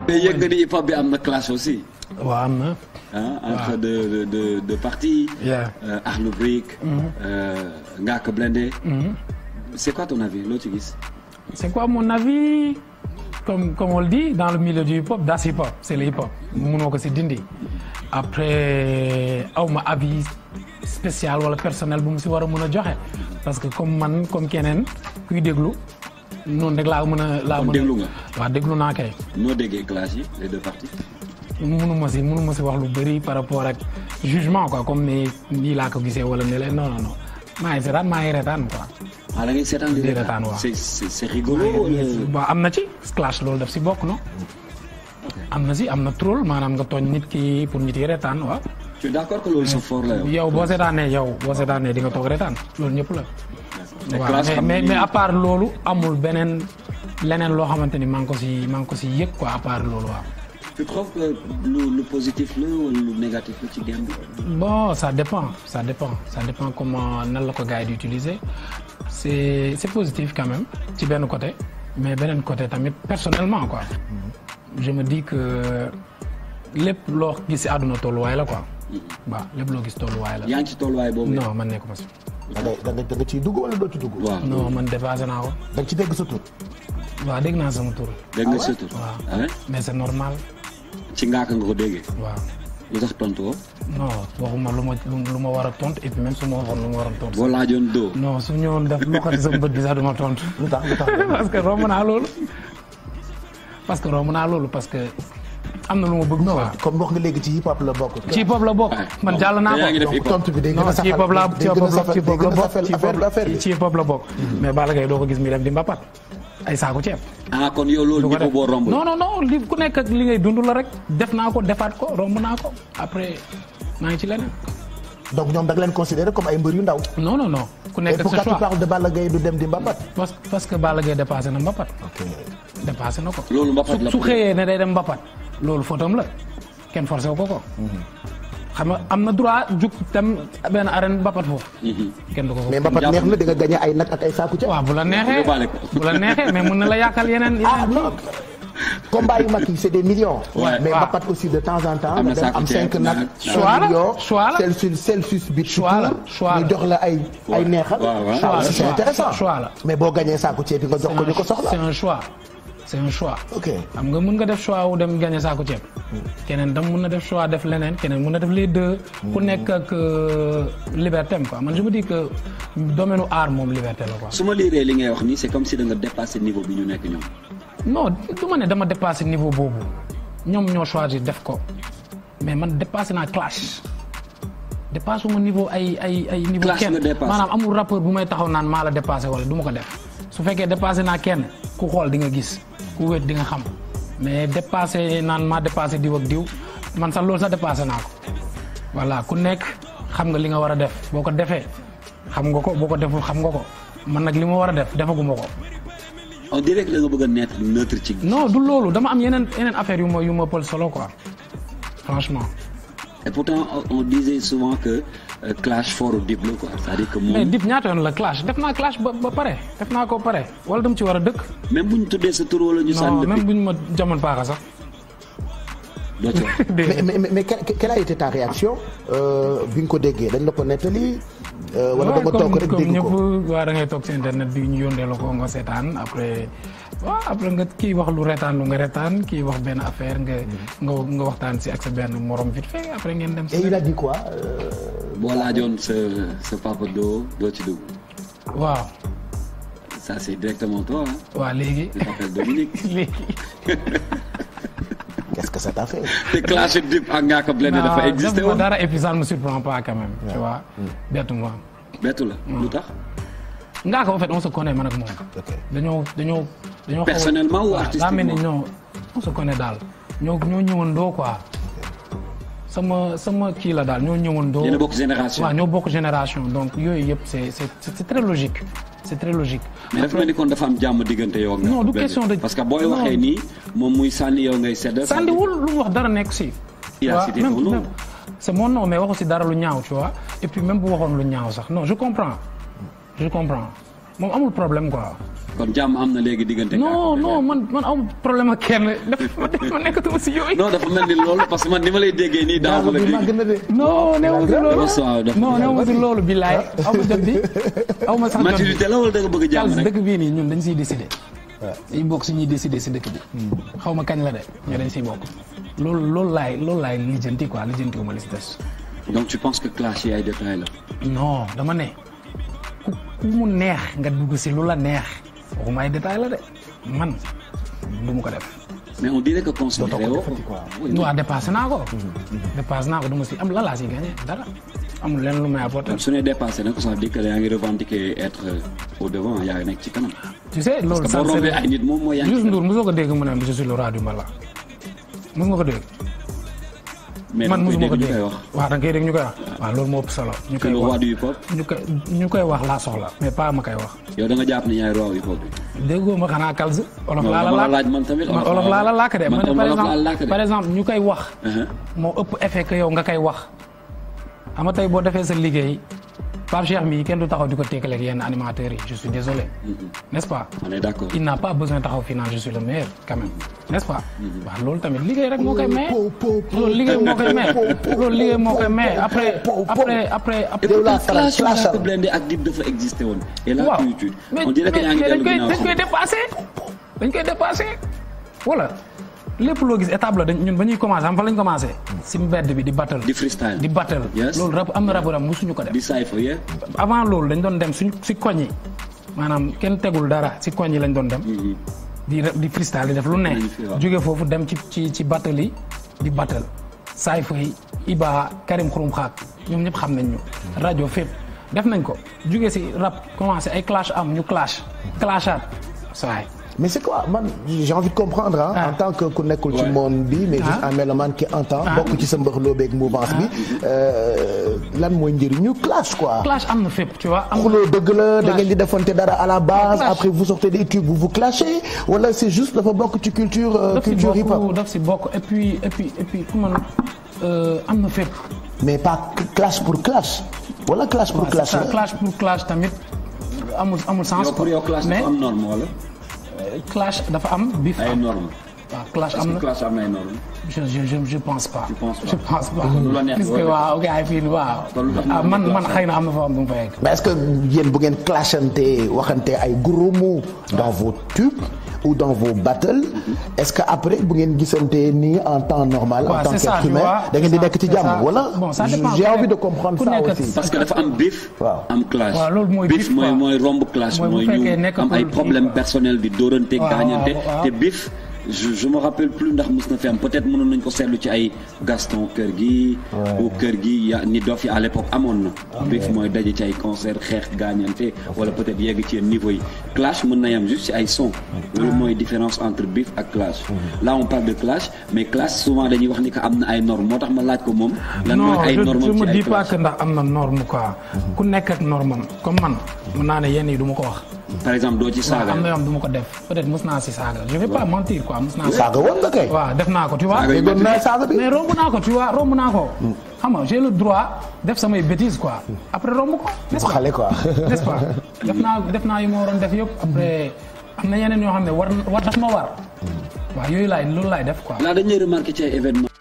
mais yëg nga ni hip hop bi am na clash aussi. waaw am na. ah entre de de de de partis. Yeah. Euh, Akhlou Brick. euh, Ngaaka Blindé. c'est quoi ton avis loo ci gis. C'est quoi mon avis comme comme on le dit dans le milieu du hip hop das hip hop c'est le hip hop mënoo ko si dindi après aw ma avis spécial wala personnel bu mu si war a mën a joxe parce que comme man comme keneen kuy déglu noonu rek laa mën a. laa Kon mën a déglu nga. waaw déglu naa kay. noo déggee clash yi les deux parties. mënuma si mënuma si wax lu bëri par rapport ak jugement quoi comme ni nii laa ko gisee wala ne leen non non non maa ngi seetaan maa ngi reetaan quoi. ah da ngay seetaan di Di reetaan, waaw. c'est c'est c'est rigolo. wala- bon am na ci clash loolu daf si bokk no am na si am na troll maanaam nga tooñ nit ki pour nit yi reetaan waaw. tu es d'accord que loolu c'est fort la yow. yow boo seetaanee yow boo seetaanee di nga toog reetaan loolu ñëpp la. mais waaw clash mais xam mais ni- mais à part loolu amul beneen leneen loo xamante ni maa ngi ko si maa ngi ko si yëg quoi à part loolu waaw. tu trouves que lu lu positif la wala lu négatif la ci game bi. bon ça dépend ça dépend ça dépend comment nan la ko gars yi di utiliser c'est c'est positif quand même ci benn côté mais beneen côté tamit personnellement quoi je me dis que lépp loo gis si àdduna tolluwaay la quoi waaw lépp loo gis tolluwaay la yaa ngi ci tolluwaay boobu. non man nekkuma si da ngay da nga da nga ciy dugg wala doo ci dugg. waaw non man dépassé naa ko da nga ci dégg sa tur. waaw dégg naa sama tur dégg nga surtout. waaw. ah ouais? mais c'est normal ci ngaaka nga ko déggee. waaw lu tax tontu ko. non waxuma lu ma lu ma war a tontu et puis même su ma waxoon lu ma war a tontu boo laajoon doo. non su ñëwoon def loxoti sama bët bi sax du ma tontu lu tax lu tax. parce que romb naa loolu parce que romb naa loolu parce que am na lu ma bëgg non quoi comme wax nga léegi ci hip hop la bokk. ci hip hop la bokk man jàll naa yaa ngi def ko hip donc hop. tontu bi day gën non a ci safal hip hop la ci day hip gën a hop la safal ci hip day hop la gën a bokk safal ci hip affaire hop affaire bi. ci hip hop la bokk mais Balla Gaye doo ko gis mi dem di mbapat ay saaku ceeb ah kon yow loolu du ko ñëpp boo def romb. non non non li ku nekk ak li ngay dund la rek def naa ko defaat ko romb naa ko après maa ngi ci leneen donc ñoom da nga leen considéré comme ay mbër yu ndaw. non non non ku et nekk ak pourquoi sa tu choix parles de Balla Gaye du dem di Mbapat. parce parce que Balla Gaye dépassé na mbapat ok dépassé na ko loolu mbapat la su xëyee ne day dem mbapat loolu footam la kenn forcé wu ko ko xam nga am na droit jug tam benn arène mbapat foofu kenn du ko ko mais Mbapat neex na di nga gagné ay nag ak ay saaku ca. waaw bu la neexee yóbbaale ko. bu la neexee mais mun na la yàqal yeneen ah yeneen non combat yu mag yi c'est des millions. Ouais. mais waaw. Mbapat aussi de temps en temps. Am na nga dem saaku am ceeb, cinq nag. nag. Choix la, millions, choix la. Celsius Celsius bi. Choix la, choix la. ñu jox la ay ay neexal. waaw, waaw. Choix la, c'est choix. intéressant Choix la. mais boo gagné saaku ceeb bi nga jox ko ñu ko c'est soxla. un choix c'est un choix ok xam nga mun nga def choix wu dem gagné saako ceeb keneen tam mun na def choix def leneen keneen mun na def les deux ku nekk ak euh, liberté am quoi man je me dis que domaine u art moom liberté la quoi su ma liiree li ngay wax nii c'est comme si da nga dépassé niveau bi ñu nekk ñoom. non du ma ne dama dépassé niveau boobu ñoom ñoo choisir def ko mais man dépassé naa clash dépassé ma niveau ay ay ay niveau Clash kenn nga dépassé. maanaam amul rappeur bu may taxaw naan maa la dépassé wala du ma ko def su fekkee dépassé naa kenn ku xool di nga gis ku wét di nga xam mais dépassé naan maa dépassé diw ak diw man sax loolu sax dépassé naa ko voilà ku nekk xam nga li nga war a def boo ko defee xam nga ko boo ko deful xam nga ko man nag li ma war a def defaguma ko on dirait que da nga bëgg a neutre neutre ci. non du loolu dama am yeneen yeneen affaire yu ma yu ma pël solo quoi franchement. et pourtant on on disait souvent que euh, clash fort au Dip la quoi c'est-à-dire que mais moom dip ñaata yoon la clash def naa clash ba ba pare def naa ko pare wala dama ci war a dëkk. même bu ñu tuddee sa tur wala ñu non sànni même depuis bu ñu ma jamono paaka sax. doo ci wax. mais mais mais mais quelle quelle a été ta réaction euh, bi nga ko déggee dañ la ko nettali. euh, wala da nga toog rek comme dégg ñëpp ko. waa da ngay toog si internet bi ñu yóndee la ko nga seetaan après waaw après nga kii wax lu retaan lu nga retaan kii wax benn affaire nga nga nga waxtaan si ak sa benn morom vite fait après ngeen dem et si. il a dit quoi. euh, boo laajoon sa sa papa doo doo ci dugg waaw ça c'est directement toi hein. waaw léegi je t'appelle Dominique. léegi. qu'est-ce que ça t'a fait. te clash Dip ak Ngaaka Blindé dafa Non, existé defuma woon. dara et puis ça ne me surprend pas quand même. tu vois bettu ma. bettu la lu tax. ngaa ko en fait on se connaît man ak moom. ok dañoo dañoo dañoo. xaw a- Personnellement ou waaw, daa mel ni artistiquement? ñoo on se connaît daal ñoo ñoo ñëwandoo quoi. sama sama kii la daal ñoo ñëwandoo. yéen a bokk génération. waaw ñoo bokk génération donc yooyu yëpp c'est c'est c'est très logique c'est très logique. mais dafa mel ni kon dafa am jàmm diggante yow ak Non, Ngaaka du Blindé. question de- parce que booy non. waxee nii moom muy sànni yow ngay sedd. sandiwul lu mu wax dara nekk si. Il a waaw, cité même- ton nom. même- c'est mon nom mais waxu si dara lu ñaaw tu vois et puis même bu waxoon lu ñaaw sax non je comprends je comprends moom amul problème quoi. kon jàmm am na léegi diggante. non non man man amul problème ak kenn def ma def ma nekkatuma si yooyu. non dafa mel ni loolu parce que man ni ma lay déggee nii daaw ma la bi màgg dégg. na de. non néew ma si loolu dafa waaw dafa non néew ma si loolu billaay aw ma jot bi aw ma sax jot bi maturité la wala da nga bëgg jàmm Charles rek. dëkk bii nii ñun dañ siy décidé dañ bokk si ñuy décidé si dëkk bi xaw ma kañ la de ñoo dañ siy bokk loolu loolu laay loolu laay lijjanti quoi lijjanti wu ma li si des donc tu penses que clash yi ay détails la. non dama ne ku ku mu neex nga dugg si lu la neex waxuma ay détail la de man du mu ko def mais on dirait que considéré woo ko. Oui, waaw dépassé naa ko dépassé naa ko du ma si am la laa si gagné dara amul leen lu may apporter su ne dépassé nag ça veut dire que yaa ngi revendiquer être au devant yaa ngi nekk ci kanam. tu sais parce loolu que ça boo rombee c'est ay nit moom mooy yaa ngi Youssou ci Ndour mosoo ko dégg mu ne je suis le roi du mbala mos nga ko dégg mais man da nga mosuma ko koy dégg dégg ñu koy wax. waaw da nga koy dégg ñu koy wax waaw loolu moo ëpp solo ñu que koy le wax roi du hip hop. ñu koy ñu koy wax laa soxla mais pas ma koy wax yow da nga jàpp ne yaay roi hip hop bi. déggoo ma xanaa kalz olof Non, laa la dama la laaj laaj man tamit, man olof olof laa laa la la- laaj de man man tam par olof laa exemple làkk de. par exemple ñu koy wax Uh-huh. moo ëpp effet que yow nga koy wax xam nga tey boo defee sa liggéey Pape Cheikh mii kenn du taxaw di ko tekkaleeg yenn animateurs yi je suis désolé n'est-ce pas on est d'accord. il n'a pas besoin taxaw fii naan je suis le meilleur quand même n'est-ce pas waaw loolu tamit liggéey rek moo koy maye loolu liggéey moo koy maye loolu liggéey moo koy maye après après après Et après yow laa pourtant, faral clash yu clashal. Ngaaka Blindé ak Dip dafa existé woon. et là waaw tu tu mais on dirait que yaa ngi mais dañ dellu koy ginnaaw dañ koy dépassé dañ koy dépassé voilà lépp loo gis étape la dañ ñun ba ñuy commencé xam fa lañ commencé si mbedd bi di battle di freestyle. di battle Yes. loolu rap am na raburam musuñu ko def di cypher yeah. avant loolu dañ doon dem suñ si koñ yi maanaam kenn tegul dara si koñ yi lañ doon dem di rap- di freestyle di def lu ne Magnifique, waaw. jóge foofu dem ci ci ci battle yi di battle Saïfa yi Iba Karim Xurum Xaak ñoom ñëpp xam nañ ñu rajo fépp def nañ ko jóge si rap commencé ay clash am ñu clash clashaat saay mais c'est quoi man j'ai envie de comprendre ah. Ah. en tant que ku nekkul ci Ouais. monde bi mais juste Ah. un mélomane qui entend. Ah. bokk ci sa mbëxloo beeg mouvance bi. euh, lan mooy njëriñu clash quoi. clash am na fépp tu vois am xuloo dëgg la da Clash. ngeen di defante dara à la base Clash. après vous sortez des tubes vous vous clashez wala c'est juste dafa bokk ci culture euh, daf si culture hip hop bokk daf si bokk et puis et puis et puis ku man euh, am na fépp mais pas clash pour clash wala clash pour waaw clash c'est ça, la. clash pour clash tamit amul amul sens yow pour yow clash mais dafa am norme wala. clash dafa am bif ay am normes. waaw clash est-ce am que na clash am na ay normes. je je je je pense pas. Tu penses pas? je pense pas. Lu la neex parce que loolu. waaw gars yi fii nii waaw. Kon lu tax ah ñu man clash man xëy na am na fa am bu mu fa yegg. mais est-ce que yéen bu ngeen clashante waxante ay gros mots dans vos tubes ou dans vos battles est-ce que après bu ngeen gisante nii en temps normal en waaw tant c'est ça qu'être tu humain vois. da ngeen di c'est nekk ci ça, c'est jàmm ça. wala bon ça dépend j'ai ku envie nekk- de comprendre ku ça nekk- aussi parce que dafa am bif. Waaw. am clash. waaw loolu mooy bif bif, mooy quoi. mooy romb clash Mooy bu mooy fekkee ñu nekkatul am ay kii, problème quoi. personnel di dóorante Waaw, gaañante waaw, waaw. te bif je je me rappelle plus ndax mos na fi am peut-être mënoon nañ ko seetlu ci ay Gaston kër gi. ou kër gi ya ni dof yi à l'époque amoon na. bif mooy daje ci ay concert xeex gaañante wala peut-être yegg ci yenn niveau yi clash mën na yam juste ci ay son. loolu mooy différence entre bif ak clash. là on parle de clash mais clash souvent dañuy wax ni que am na ay normes moo tax ma laaj ko moom. lan mooy non ay je normes je ci me ay dis pas clash. que ndax am na norme quoi. ku nekk ak norme am comme man mën naa ne yenn yi du ma ko wax. par exemple doo ci waaw saaga. am na yoo xam du ma ko def peut-être mos naa si saaga je vais pas mentir quoi mos naa si. saaga woon nga kay waaw def naa ko tu vois. Saaga yu doon naa saaga bi mais romb naa ko tu vois romb naa ko. xam nga j'ai le droit def samay bêtises quoi après romb ko. n'est-ce pas xale quoi n'est-ce pas def naa def naa yu ma waroon def yëpp après am na yeneen yoo xam ne war war daf ma war. waaw yooyu laay loolu laay def quoi. là dañ lay remarqué ci ay événements